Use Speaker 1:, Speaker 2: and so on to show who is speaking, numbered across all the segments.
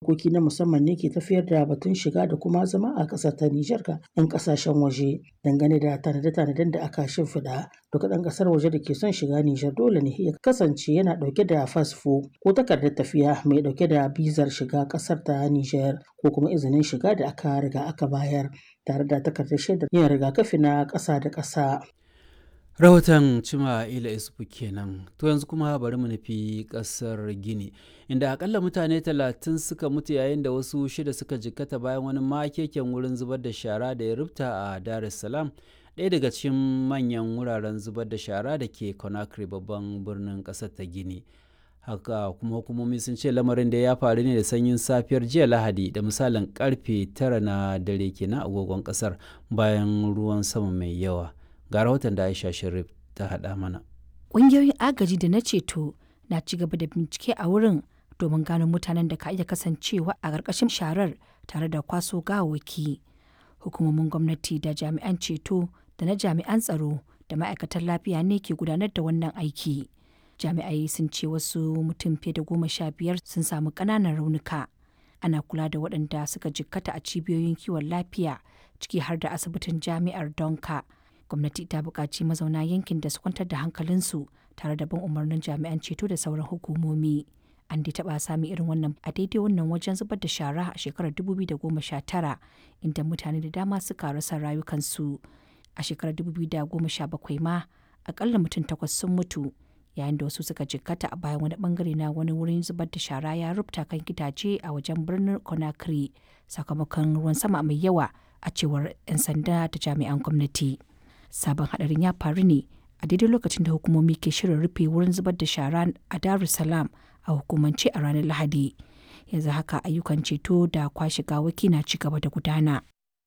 Speaker 1: dokoki na musamman ne ke tafiyar da batun shiga da kuma zama a ƙasar ta Nijar ga 'yan ƙasashen waje dangane da tanade-tanaden da aka shimfiɗa. Duk ɗan ƙasar waje da ke son shiga Nijar dole ne ya kasance yana ɗauke da fasfo ko takardar tafiya mai ɗauke da bizar shiga ƙasar ta Nijar ko kuma izinin shiga da aka riga aka bayar tare da takardar shaidar yin rigakafi na ƙasa da ƙasa.
Speaker 2: rahoton cima ila isufu kenan to yanzu kuma bari mu nufi kasar gini inda akalla mutane talatin suka mutu yayin da wasu shida suka jikkata bayan wani makeken wurin zubar da shara da ya rubta a dar es salaam ɗaya daga cikin manyan wuraren zubar da shara da ke conakry babban birnin ƙasar ta gini haka kuma hukumomi sun ce lamarin da ya faru ne da sanyin safiyar jiya lahadi da misalin karfe tara na dare kenan agogon ƙasar bayan ruwan sama mai yawa ga rahoton da aisha sharif ta haɗa mana
Speaker 3: ƙungiyoyin agaji da na ceto na ci gaba da bincike a wurin domin gano mutanen da ka iya kasancewa a ƙarƙashin sharar tare da kwaso gawawwaki hukumomin gwamnati da jami'an ceto da na jami'an tsaro da ma'aikatan lafiya ne ke gudanar da wannan aiki jami'ai sun ce wasu mutum fiye da goma sha biyar sun samu ƙananan raunuka ana kula da waɗanda suka jikkata a cibiyoyin kiwon lafiya ciki har da asibitin jami'ar donka gwamnati ta buƙaci mazauna yankin da su kwantar da hankalinsu tare da bin umarnin jami'an ceto da sauran hukumomi an dai taɓa sami irin wannan a daidai wannan wajen zubar da shara a shekarar 2019 inda mutane da dama suka rasa rayukansu a shekarar 2017 ma akalla mutum takwas sun mutu yayin da wasu suka jikkata a bayan wani bangare na wani wurin zubar da shara ya rubuta kan gidaje a wajen birnin conakry sakamakon ruwan sama mai yawa a cewar 'yan sanda da jami'an gwamnati. sabon hadarin ya faru ne a daidai lokacin da hukumomi ke shirin rufe wurin zubar da shara a Dar es Salaam a hukumance a ranar Lahadi. Yanzu haka ayyukan ceto da kwashe gawaki na ci gaba da gudana.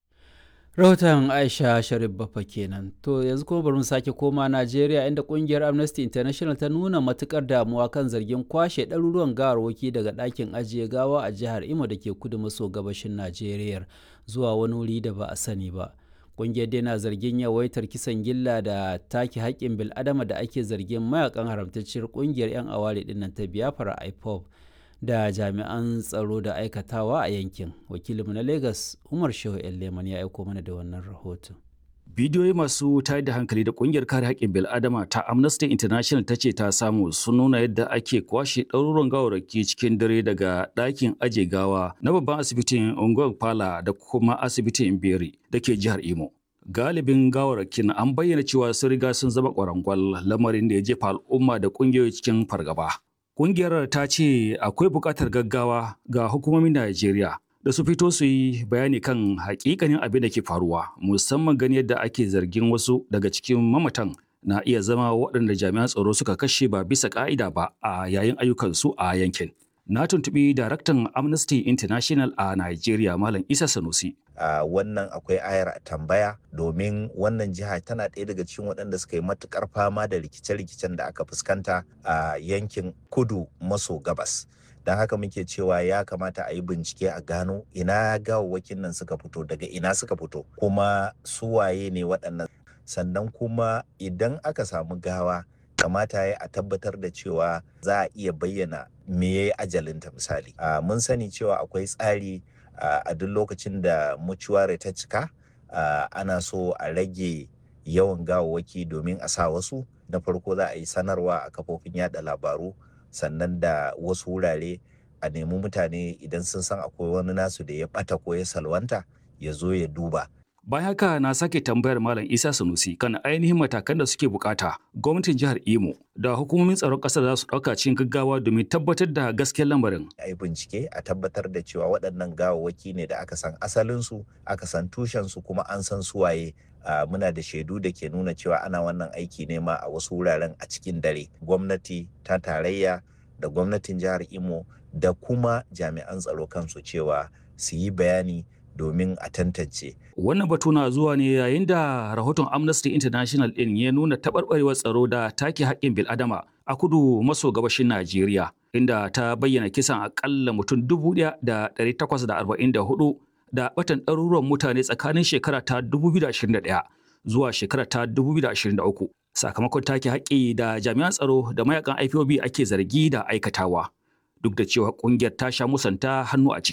Speaker 2: rahoton aisha sharif bafa kenan to yanzu kuma bari mu sake koma najeriya inda kungiyar amnesty international ta nuna matukar damuwa kan zargin kwashe ɗaruruwan gawarwaki daga ɗakin ajiye gawa a jihar imo da ke kudu maso gabashin najeriya zuwa wani wuri da ba a sani ba kungiyar dai na zargin yawaitar kisan gilla da take haƙƙin bil'adama da ake zargin mayakan haramtacciyar kungiyar 'yan aware dinnan ta biafra ipob da jami'an tsaro da aikatawa a yankin wakilinmu na lagos umar shehu leman ya aiko mana da wannan rahoton
Speaker 4: bidiyoyi masu tayar da hankali da kungiyar kare haƙƙin bil'adama ta amnesty international ta ce ta samu sun nuna yadda ake kwashe ɗaruruwan gawarraki cikin dare daga ɗakin aje gawa na babban asibitin unguwar pala da kuma asibitin beri da ke jihar imo galibin gawarrakin an bayyana cewa sun riga sun zama ƙwarangwal lamarin da ya jefa al'umma da ƙungiyoyi cikin fargaba Ƙungiyar ta ce akwai buƙatar gaggawa ga hukumomin Najeriya da su fito su yi bayani kan hakikanin abin da ke faruwa musamman gani yadda ake zargin wasu daga cikin mamatan na iya zama waɗanda jami'an tsaro suka kashe ba bisa ƙa'ida ba a yayin ayyukansu a yankin. Na tuntuɓi daraktan Amnesty International a Najeriya Malam Isa Sanusi.
Speaker 5: Uh, wannan akwai ayar tambaya domin wannan jiha tana ɗaya daga cikin waɗanda suka yi matukar fama da rikice-rikicen da aka fuskanta a uh, yankin kudu maso gabas. don haka muke cewa ya kamata a yi bincike a gano ina gawawwakin nan suka fito daga ina suka fito kuma suwaye ne waɗannan sannan kuma idan aka samu gawa kamata ya a tabbatar da cewa za a iya bayyana me ya yi ajalinta misali uh, mun sani cewa akwai tsari uh, a duk lokacin da mucuware ta cika uh, ana so a rage yawan gawawwaki domin a sa wasu na farko za a yi sanarwa a kafofin yada labaru sannan da wasu wurare a nemi mutane idan sun san akwai wani nasu da ya bata ko ya salwanta ya zo ya duba.
Speaker 4: Bayan haka na sake tambayar Malam Isa Sanusi kan ainihin matakan da suke bukata gwamnatin jihar Imo da hukumomin tsaron ƙasar za su ɗauka cikin gaggawa domin tabbatar da gaskiyar lamarin.
Speaker 5: A yi bincike a tabbatar da cewa waɗannan gawawwaki ne da aka san asalinsu, aka san tushensu kuma an san suwaye Uh, muna da shaidu da ke nuna cewa ana wannan aiki ne ma a wasu wuraren a cikin dare gwamnati ta tarayya da gwamnatin jihar imo da kuma jami'an tsaro kansu cewa su yi bayani domin a tantance.
Speaker 4: Wannan batu na zuwa ne yayin da rahoton Amnesty International ɗin ya nuna taɓarɓarewar tsaro da take haƙƙin bil'adama a kudu maso gabashin Najeriya, inda ta bayyana kisan aƙalla mutum dubu ɗaya da ɗari takwas da arba'in da hudu da batan ɗaruruwan mutane tsakanin shekara ta 2021 zuwa shekara ta 2023 sakamakon take haƙƙi da jami'an tsaro da mayakan IPOB ake zargi da aikatawa duk da cewa ƙungiyar ta sha musanta hannu a ciki.